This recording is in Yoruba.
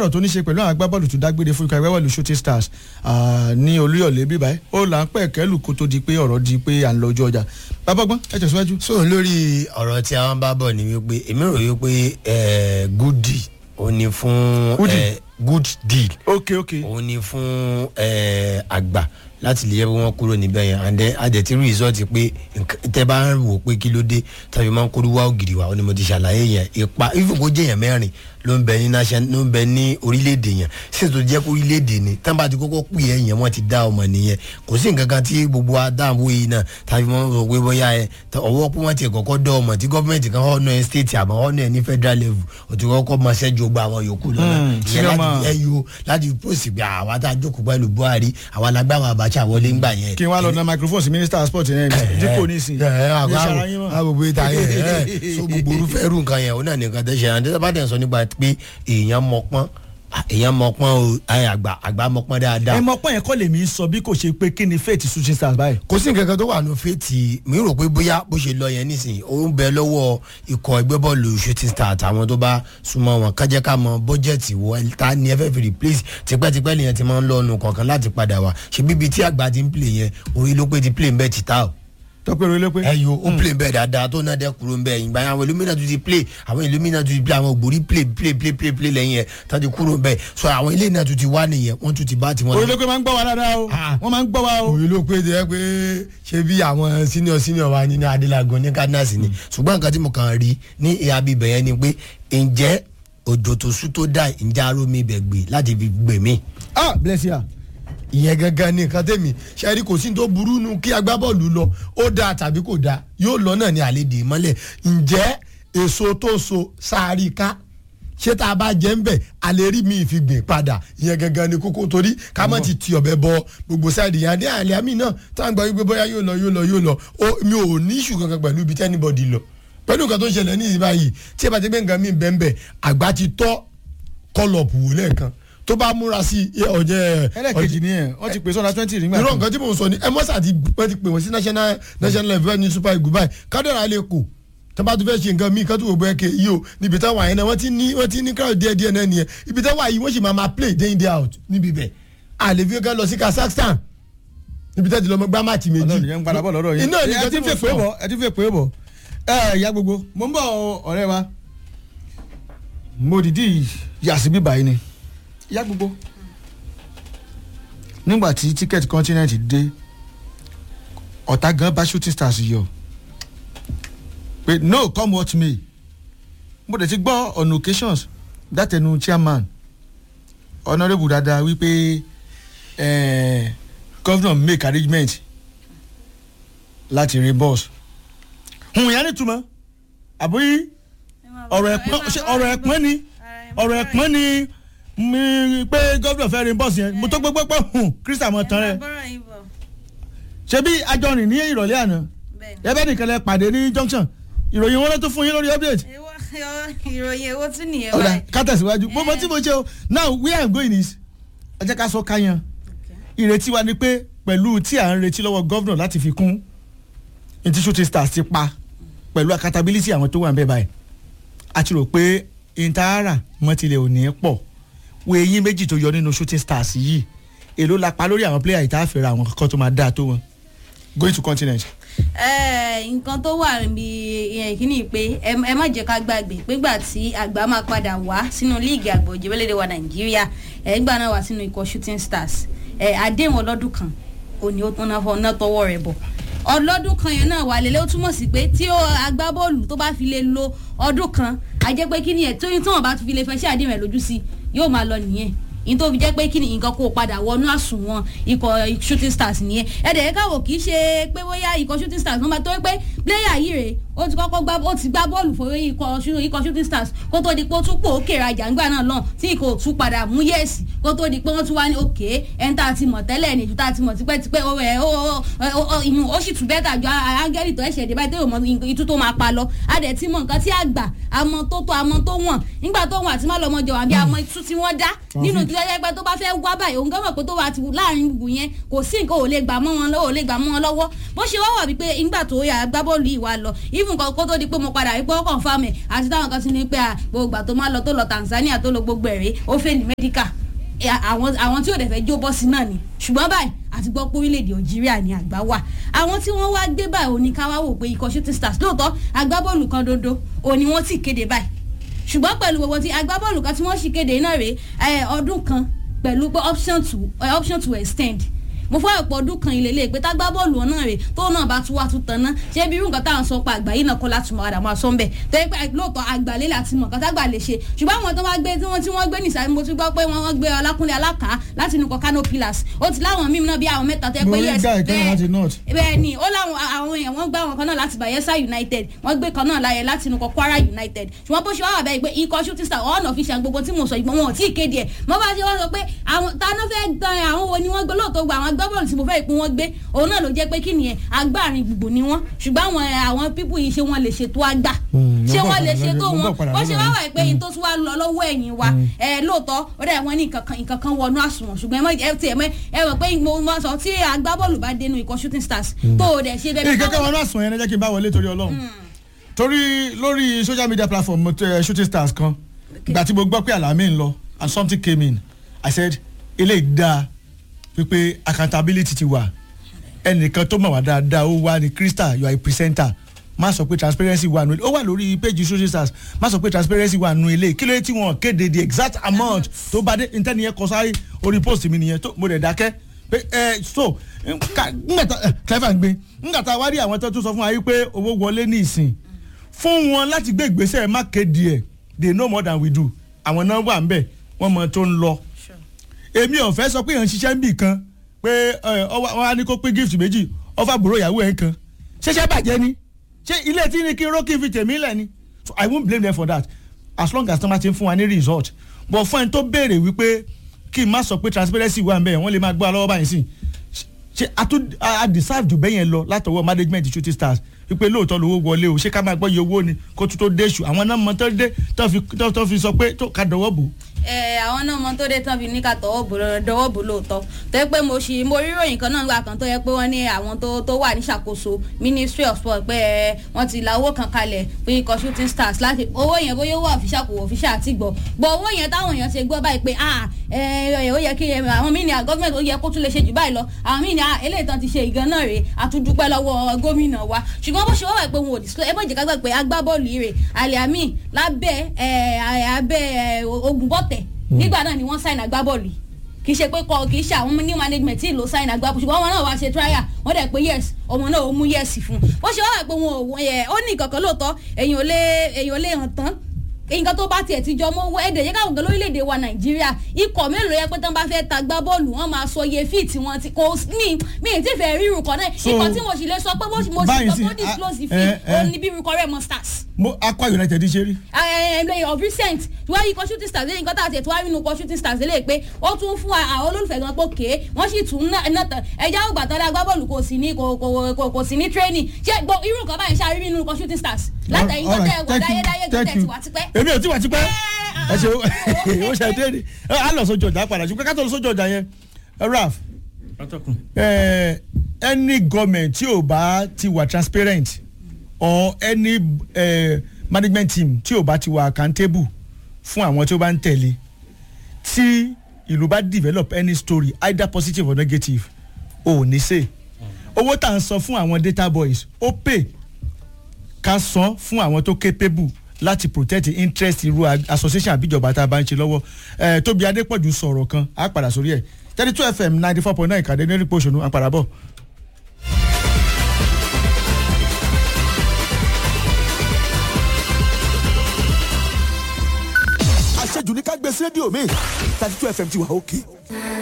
ọ̀rọ̀ tó ní ṣe pẹ̀lú àwọn agbábọ́ọ̀lù tó dágbére fún ikọ̀ agbábọ́ọ̀lù shooting stars ní olúyọ̀lé bíbáyé ó là ń pẹ̀ kẹ́lù kó tó di pé ọ̀rọ̀ di pé à ń lọ ojú ọjà bàbá gbọ́n ẹ tẹ̀síwájú. so lórí ọ̀rọ̀ tí àwọn bá bọ̀ ni wípé èmi rò wípé good deal ó ní fún good deal ok ok ó ní fún àgbà láti lè yẹ kí wọ́n kúrò níbẹ̀ yẹn and then àdẹ̀tí rìsọ́ọ̀tì pé tẹ́ bá ń wò pé kí ló dé tàbí máa ń kóró wá ògiri wa ó ní mo ti ṣàlàyé yẹn ipa ìfowópamọ́ jẹ́yàn mẹ́rin ló ń bẹ ní nation ló ń bẹ ní orílẹ̀-èdè yẹn sì tó jẹ́ kó orílẹ̀-èdè ni tán bá ti kọ́kọ́ pè é yẹn wọ́n ti dá ọmọ nìyẹn kò sí nǹkan kan tí gbogbo adáwọ̀ yìí náà tàbí wọ́n rò pé bóyá ẹ ọwọ́ pé wọ́n ti kọ́kọ́ dá ọmọ tí gọ́ọ̀mẹ̀ntì kan ọ̀nà ẹ̀ state àmọ́ ọ̀nà ẹ̀ ní federal level ò ti kọ́kọ́ máa ṣẹ́jú gba àwọn yòókù lọ́nà ìyẹn láti ẹyọ láti post pé àwa tá a jókòó pẹ̀lú buhari àwa lágbàwọn abacha wọlé ńgbà yẹn. kí wọ́n lọ na microphone sí minister sport yẹn dípò nísìn. àgbègbè ìta yẹn so gbogbo orúfẹ́ irú nǹkan yẹn ó náà nìkan tẹ́ ṣe àǹtí bá tẹ̀ sọ nípa pé èèyàn mọ̀pọ́n èèyàn mọ̀pọ́n o àgbà àgbà mọ̀pọ́n dáadáa. ẹ mọ̀pọ́n yẹn kọ́ lèmi sọ bí kò ṣe pé kí ni faith shooting stars báyìí. kò sí nǹkan kan tó wà ní faith mi rò pé bóyá bó ṣe lọ yẹn nísìnyí ó ń bẹ lọ́wọ́ ikọ̀ ẹgbẹ́ bọ́ọ̀lù shooting stars àwọn tó bá súnmọ́ wọn kájẹ́ ká mọ bọ́jẹ̀tì wọ ta ni ẹ fẹ́ fi replace tipẹ́tipẹ́ lèyàn ti máa ń lọ́nu kọ̀ọ̀kan láti padà wá ṣe bíbi tí àgbà ti ń play yẹn orí ló pé ti play ń bẹ́ẹ̀ ti ta o tọpẹ rẹ lẹpẹ. ẹ yo ó play bẹ́ẹ̀ dáadáa tó náà dẹ kúrò bẹ́ẹ̀ ìgbà yẹn àwọn illumina tún ti play àwọn illumina tún ti play àwọn ògbórí play play play play play lẹ́yìn ẹ̀ tó ti kúrò bẹ́ẹ̀ so àwọn ilé náà tún ti wá nìyẹn wọ́n tún ti bá tiwọn. orí ló pé máa ń gbọ́ wa dáadáa o wọ́n máa ń gbọ́ wa o. orí ló pé jẹ́ pé ṣé bí àwọn senior senior wa nínú adélagun ní cardinals ni ṣùgbọ́n nǹkan tí mo kàn rí ní ìhà bíbẹ̀ yẹn ni pé ǹjẹ́ òjò tó sú tó dà ǹjẹ́ arómi ibẹ̀ gbé láti fi gbè mí. ah bless you ìyẹn gangan ní nǹkan tẹ̀mí ṣẹ́ẹ́rì kò sí tó burú nu kí agbábọ́ọ̀lù lọ ó dáa tàbí kò dáa yóò lọ náà ní àlejò ìmọ́lẹ̀ ǹjẹ́ èso tó so sáárì ká ṣé tá a bá jẹ́ ń bẹ̀ alẹ́ rí mi fi gbìn padà ìyẹn gangan ní kókó torí ká má ti ti ọ̀bẹ bọ gbogbo sáìdì yẹn adé àlẹ́ àmì náà tá à ń gbọ́ wípé bóyá yóò lọ yóò lọ yóò lọ mi ò ní ìṣù kankan pẹ̀lú ibi tẹ́nibọ̀dì lọ pẹ̀lú nǹkan tó ń ṣẹlẹ̀ ní ìsìn báyìí tí ẹ bá ti gbé nǹkan mi bẹ́ẹ̀ bẹ́ẹ̀ àgbà ti tọ́ kọlọ̀pù wò lẹ́ẹ̀kan tó bá múra sí ọjẹ. ẹlẹ́kejì ni ẹ̀ wọ́n ti pè sọ́nà twenty nígbà irọ́ nǹkan tí mò ń sọ ni ẹ mọ́sà ti wọ́n ti pè wọ́n sí national national level ní super eagle báyìí kádàrá lè kó tó bá tún fẹ́ ṣe nǹkan míì kátó wò bẹ́ẹ̀ ké yìí o níbi táwọn àyẹn náà wọ́n ti ní wọ́n ti ní crowd díẹ̀ díẹ̀ náà nìyẹn ibi táwọn àyè wọ́n sì máa máa play day in day out níbi bẹ̀ àlè fi kán lọ sí kazakhstan níbi tẹ́tí lọ́mọ gbá máàtì méjì. ọlọ́run yẹn ń padà bọ̀ lọ́dọ̀ yìí iná ní ẹ ti fẹ́ pé bọ̀ ẹ ti fẹ́ pé bọ̀ ẹ ìyá gbogbo mo ń bọ̀ ọ̀rẹ́ wa mo dìdí yàsí bíbá yìí ni ìyá gbogbo nígbà tí ticket continent dé ọ̀tá gan bá shooting stars yọ pé no come what may mo dẹ̀ ti gbọ́ on occasions dátẹnu chairman honourable dada wípé eh, governor make arrangement láti reimburse hùn yẹn nítumọ̀ àbí ọ̀rọ̀ ẹ̀pọ́n ọ̀rọ̀ ẹ̀pọ́n ni ọ̀rọ̀ ẹ̀pọ́n ni mi pé gómìnà fẹ́ reimburse yẹn mo tó gbé pé hùn kristian mọ̀ tán rẹ̀ ṣebí ajọrin ní ìrọ̀lẹ́ àná ẹbẹ́ nìkan lẹ pàdé ní junction ìròyìn wọn ló tún fún yín lórí update. ìròyìn èwo tún nìyẹn ọ̀dà báyìí. ká tẹ̀síwájú mo mọ tí mo ṣe o now where i'm going is ẹ jẹ́ ká sọ káyan ìrètí wa ni pé pẹ̀lú tí à ń retí lọ́wọ́ gómìnà láti fi kún ní shooting stars ti pa pẹ̀lú accountability àwọn tó wà ń bẹ̀ báyìí a ti rò pé intara mọ́tìlẹ̀ ò ní pọ̀ wo eyín méjì tó yọ nínú shooting stars yìí èló la pa lórí àwọn player ìtàfẹ́ra àwọn kankan tó máa dáa tó wọn going to continent. Ẹ, nǹkan tó wà níbi ìyẹn ìkíní pé ẹ ẹ má jẹ́ ká gbàgbé pégbà tí àgbà máa padà wá sínú líìgì àgbà òjòwélédè wa nàìjíríà ẹ gbà náà wá sínú ikọ̀ shooting stars ẹ àdéhùn ọlọ́dún kan òní ó tán náà fọ náà tọwọ́ rẹ̀ bọ̀ ọlọ́dún kan yẹn náà wà lélẹ́ ó túmọ̀ sí pé tí ó agbábọ́ọ̀lù tó bá fi lè lo ọdún kan a jẹ́ pé kí ni ẹ̀ tó yín tí wọ́n bá fi lè fẹ́ ṣe àdéhùn ẹ̀ lójú sí yóò máa lọ nìyẹn yín tó fi jẹ́ pé kí ni nǹkan kó o padà wọnú àsùnwọ̀n ikọ̀ shooting stars nìyẹn ẹ̀dẹ̀ yẹn káwọ̀ kì í ṣe pé bóyá ikọ̀ shooting stars wọ́n máa tó pé pléyà yìí rèé ó ti kọ́kọ́ gbá ó ti gbá bọ́ọ̀lù fún ikọ̀ shoo- ikọ̀ shooting stars kó tó di pé ó tún pò ó kèrè àjàngbà náà lọ́n tí ikọ̀ ò tún padà mú yẹ̀sì kó tó di pé wọ́n tún wá ní òkè ẹni tá a ti mọ̀ tẹ́lẹ̀ ní ju tá a ti mọ̀ tipẹ́tipẹ́ ó ẹ̀ ó ó ó ìyún ó sì tún bẹ́tà ju áńgẹ́lì tó ẹ̀ṣẹ̀ dé báyìí tó yóò mọ itú tó máa pa lọ a dẹ̀ ti mọ nǹkan tí àgbà àmọ́ tó tó àmọ́ tó wọ̀n nígbà tó wọ̀n àti má lọ́mọ jọ àbí àmọ́ itú tí wọ́n dá nínú ìdílé pé tó bá fẹ́ wá báyìí òun gánmọ̀ pé tó wà ti láàrin gbùgbù yẹn kò sí nǹkan ò lè gbà mọ́ wọn lọ́wọ́ ò lè gbà mọ́ wọn lọ́wọ́ bó ṣe wá wà wípé nígbà tó yà agbábọ́ọ̀lù agbábọ́ọ̀lù yìí wá lọ even kan kó tó di pé mo padà rí pé ó kàn fáàmì àti táwọn kan ti ní pé à, gbogbo ìgbà tó máa lọ tó lọ Tanzania tó lọ gbogbo ẹ̀rẹ́ ó fẹ́ ní medical ẹ, àwọn àwọn tí ò dẹ̀ fẹ́ jó bọ́sì náà ni ṣùgbọ́n báyìí àti gbọ́ pé orílẹ̀-èdè Algeria ni àgbà wà àwọn tí wọ́n wá gbé báyìí òní ká wá wò pé ikọ̀ shooting stars lóòótọ́ agbábọ́ọ̀lù kan dodo òní wọ́n ti kéde báyìí ṣùgbọ́n pẹ̀lú gbogbo ti agbábọ́ọ̀lù kan tí wọ́n sì kéde náà rèé ẹ, ọdún kan pẹ̀lú pé option to ẹ, option to extend mo fọ́ ọ̀pọ̀ ọdún kan ìlélẹ̀ pé tágbábọ́ọ̀lù ọ̀nà rẹ̀ tó náà bá tún wá tún tán náà ṣé bí irú nǹkan táwọn sọ pa àgbà yìí náà kọ́ láti mọ̀ padà máa sọ ń bẹ̀ tó yẹ pé lóòótọ́ àgbàlẹ́ láti mọ̀ kátà gbà lè ṣe ṣùgbọ́n àwọn tó wá gbé tí wọ́n tí wọ́n gbé nìsàlẹ̀ mo tún gbọ́ pé wọ́n wọ́n gbé ọlákúnlé alákà láti inú kọ́kánó pillars ó ti láwọn mímu náà bí àwọn mẹ́ta tó yẹ pé Mo rí yes guy kan láti north. bẹ́ẹ̀ ni ó láwọn àwọn èèyàn wọ́n gbá àwọn kan náà láti Bayelsa United wọ́n gbé kan náà láyẹ láti inú kọ Kwara United ṣùgbọ́n bó ṣe wá wà bẹ́ẹ̀ pé ikọ̀ shooting star ọ̀nà official gbogbo tí mo sọ ìgbọ́n wọn ò tí ì kéde ẹ̀ mo bá ṣe wọ́n sọ pé àwọn táná fẹ́ gbọ́n àwọn wo ni wọ́n gbé lóòótọ́ gba àwọn agbábọ́ọ̀lù tí mo fẹ́ ìpín wọn gbé òun náà ló jẹ́ pé kí nìyẹn agbáàrin gbogbo ni wọ́n ṣùgbọ́n àwọn àwọn pípù yìí ṣé wọ́n lè ṣètò àgbà Hmm, ṣé mo wọ́n bọ̀ lè padà ṣètò lórí- mo wọn bọ̀ padà bó ṣe lórí wá ẹ̀. wà pé yín tó tún wá lọ lọ́wọ́ ẹ̀yìn wa ẹ lóòótọ́ ó dẹ̀ wọ́n ní nǹkan kan nǹkan kan wọnú àsùnwọ̀n ṣùgbọ́n ẹ mọ̀ ẹ tiẹ̀ mọ̀ ẹ mọ̀ pé mo máa sọ tí agbábọ́ọ̀lù bá dénú ikọ̀ shooting stars tó o dẹ̀ ṣe bẹ́ẹ̀ èyí kẹ́kẹ́ wọn náà sùn yẹn ẹ jẹ́ kí n bá wọlé torí ọlọ́run torí lórí social media platform mo tẹ shooting stars kan ìgbà tí mo gbọ́ pé àlàmì ń lọ and something came in i said ilé ìdá pípé accountability ti wà ẹnìkan tó mọ̀ wá dáadáa ó wá ní crystal you are a presenter má sọ pé transparency wà nù ó wà lórí page shooting stars má sọ pé transparency wà nù ilé kí ló dé tí wọn kéde the exact amount tó bá dé intanet yẹn kọ sáré orí post mi nìyẹn tó mo dẹ̀ dákẹ́ pé ẹ so ngbàtà clever ń gbé ngbàtà wá rí àwọn tó tún sọ fún wa yìí pé owó wọlé ní ìsìn fún wọn láti gbé ìgbésẹ̀ má kéde ẹ̀ they know more than we do àwọn náà wà ń bẹ̀ wọ́n mọ tó ń lọ èmi ò fẹ́ sọ pé èèyàn ń ṣiṣẹ́ ń bì kan pé ẹ, ọwọ́ wọn á ní kó pín gift méjì ọfà bùrọ̀ ìyàwó ẹ̀ kan ṣẹṣẹ́ bàjẹ́ ni ṣé ilé tí ní kí rókì fi tèmi lẹ̀ ni so i won't blame them for that as long as tọ́mà ti ń fún wa ní result but fún ẹni tó béèrè wípé kí n má sọ pé transparency wà ń bẹ̀ wọ́n lè máa gbọ́ alọ́wọ́ báyìí sí ṣe a tún a deserve jù bẹ́yẹn lọ látọwọ́ management shooting stars wípé lóòótọ́ lówó wọlé o ṣé ká máa gbọ́ iye owó ni kó tún tó dé ṣù àwọn náà mọ tó dé tó fi tó tó fi sọ pé tó ká dọwọ́ bò. ẹ àwọn náà mọ tó dé tán fi ní ká tọwọ́ bò lọ dọwọ́ bò lóòótọ́ tó yẹ pé mo ṣì mo rí ròyìn kan náà gbà kan tó yẹ pé wọ́n ní àwọn tó tó wà níṣàkóso ministry of sport pé ẹ wọ́n ti la owó kan kalẹ̀ fún ikọ̀ shooting stars láti owó yẹn bóyá owó ọ̀fíṣà kò ọ̀fíṣà àti gbọ́ gbọ́ owó yẹn táwọn èèyàn ṣe gbọ́ báyìí pé ah ẹ ẹ ó yẹ kí ẹ àwọn míì ní à gọ́ọ̀mẹ̀ntì ó yẹ kó tún lè ṣe jù báyìí lọ àwọn míì ní à eléyìí tán ti ṣe ìgan náà rèé àtúndúpẹ́ lọ́wọ́ gómìnà wa ṣùgbọ́n bó ṣe wọ́n wà pé wọn ò disclose ẹ bọ́ ìjẹ́ká gbà pé agbábọ́ọ̀lù yìí rè aliami lábẹ́ ẹ abẹ́ ẹ ogunbọ̀tẹ̀ nígbà náà ni wọ́n sign agbábọ́ọ̀lù yìí kì í ṣe pé kọ kì í ṣe àwọn new management tí ìlò sign agbábọ́ọ̀lù ṣùgbọ́n wọn náà wá ṣe trial wọ́n dẹ̀ pé yes ọmọ náà ó mú yes fún un bó ṣe wọ́n wà pé wọn ò ẹ ó ní ìkọ̀kọ̀ lóòótọ́ èèyàn ò lè èèyàn ò lè hàn tán nǹkan tó bá tiẹ̀ ti jọ mọ́ ẹ̀dẹ̀ yẹ káwọn gan lórílẹ̀‐èdè wa nàìjíríà ikọ̀ mélòó yẹ pé tán bá fẹ́ ta gbá bọ́ọ̀lù wọ́n máa sọ iye fíìtì wọn ti kò mí mí ì tí fẹ́ rí irun kan náà So, ikọ̀ tí mo sì lè sọ pé mo sì mo sì báyìí sọ sí, tó disclose ah, fee eh, eh. òun ni bí irun kan rẹ̀ mọ́ stars mo akwa united ṣe rí. ẹ̀ẹ́dẹ̀ of recent wọ́n yí ikọ̀ shooting stars lẹ́yìn nǹkan tá a ti ẹ̀ tó wá nínú ikọ̀ shooting stars lẹ́yìn pé ó tún fún àwọn olólùfẹ́ gan pé kéé wọ́n sì tún ná ná tán ẹja ògbà tán lágbá bọ́ọ̀lù kò sí ní kò kò kò kò sí ní training ṣé gbọ́ irú nǹkan báyìí ṣáà rí nínú ikọ̀ shooting stars látẹ̀yìn tó tẹ̀ wọ̀ dáyédáyé tó tẹ̀ ti wà tipẹ́. èmi ò tí wà tipẹ́ Eh, ẹ ṣe ah, ó ṣe dé ni ẹ á lọ sójú ọjà padà ṣùgbọ́n ká tó lọ sójú ọjà yẹn ẹ raf atọ́kùn. ẹ any government tí ò bá ti wà transparent or any eh, management team tí ò bá ti wà accountable fún àwọn tí ó bá ń tẹ̀lé tí ìlú bá develop any story either positive or negative ò ní ṣe owó tá à ń san fún àwọn data boys ó pay ká san fún àwọn tó capable láti protect the interest irú a- association àbíjọba tá a bá ń ṣe lọ́wọ́ ẹ̀ tóbi adépọ̀jù sọ̀rọ̀ kan á padà sórí ẹ̀ thirty two fm ninety four point nine ìkàdé ní rípo òṣònú àpàrà bọ̀. àṣejù ní ká gbé sí rédíò mi thirty two fm ti wà òkè